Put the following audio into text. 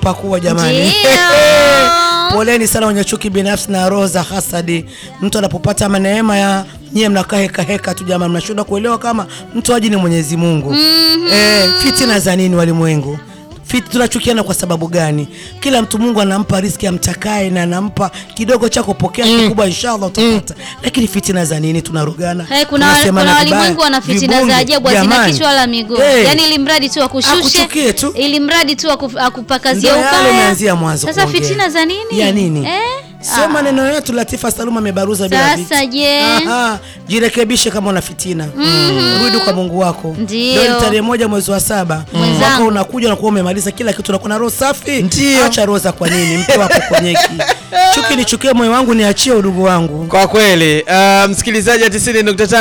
pakua jamani. Ndio. Poleni sana wenye chuki binafsi na roho za hasadi. Mtu anapopata neema ya nyie mnakaa heka heka tu jamani, mnashindwa kuelewa kama mtoaji ni Mwenyezi Mungu. Eh, fitina za nini walimwengu? Fit, tunachukiana kwa sababu gani? Kila mtu Mungu anampa riski amtakaye na anampa kidogo chako, pokea kikubwa, inshallah utapata. Lakini fitina za nini? Tunarugana, Hey, kuna, tunasemana kuna vibaya, walimwengu wana fitina vibunge. za ajabu hazina Jamani. kichwa wala miguu Eh, yaani ili mradi tu akushushe Akuchukie tu. ili mradi tu aku- akupakazie Ndio yale ubaya umeanzia mwanzo sasa kuongea. fitina za nini ya nini? eh? Sio maneno yetu. Latifa Saluma amebaruza bila Sasa viti. je? Aha, jirekebishe kama una fitina rudi kwa Mungu wako. Ndio. Leo ni tarehe moja mwezi wa saba, Mwenzangu. mwaka unakuja unakuwa umemaliza kila kitu, unakuwa na roho safi. Ndio. Acha roho za kwa nini? Mpe wako konyeki. Chuki nichukie moyo wangu, niachie udugu wangu. Kwa kweli uh, msikilizaji wa 90.5